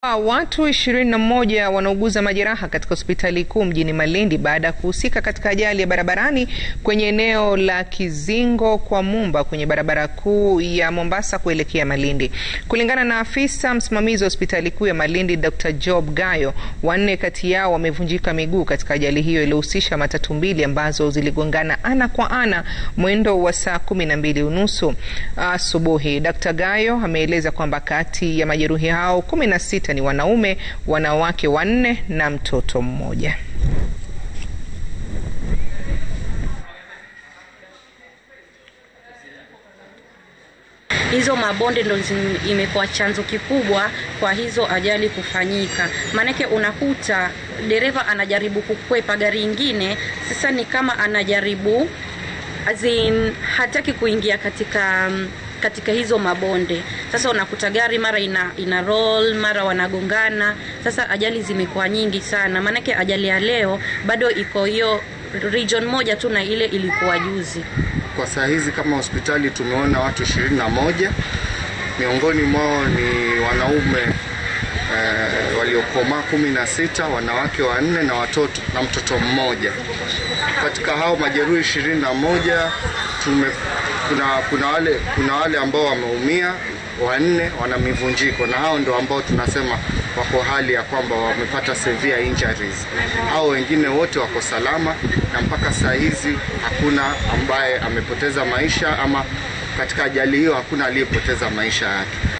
Watu ishirini na moja wanauguza majeraha katika hospitali kuu mjini Malindi baada ya kuhusika katika ajali ya barabarani kwenye eneo la Kizingo kwa Mumba kwenye barabara kuu ya Mombasa kuelekea Malindi. Kulingana na afisa msimamizi wa hospitali kuu ya Malindi, Dr. Job Gayo, wanne kati yao wamevunjika miguu katika ajali hiyo iliyohusisha matatu mbili ambazo ziligongana ana kwa ana mwendo wa saa kumi na mbili unusu asubuhi. Dr. Gayo ameeleza kwamba kati ya majeruhi hao kumi na sita ni wanaume, wanawake wanne na mtoto mmoja. Hizo mabonde ndo imekuwa chanzo kikubwa kwa hizo ajali kufanyika. Maanake unakuta dereva anajaribu kukwepa gari ingine, sasa ni kama anajaribu azin, hataki kuingia katika katika hizo mabonde. Sasa unakuta gari mara ina, ina roll mara wanagongana. Sasa ajali zimekuwa nyingi sana, maanake ajali ya leo bado iko hiyo region moja tu na ile ilikuwa juzi. Kwa saa hizi kama hospitali tumeona watu ishirini na moja, miongoni mwao ni wanaume eh, waliokomaa kumi na sita, wanawake wanne na watoto na mtoto mmoja. Katika hao majeruhi ishirini na moja tume kuna, kuna, wale, kuna wale ambao wameumia wanne wana mivunjiko na hao ndio ambao tunasema wako hali ya kwamba wamepata severe injuries. Hao wengine wote wako salama na mpaka saa hizi hakuna ambaye amepoteza maisha ama katika ajali hiyo hakuna aliyepoteza maisha yake.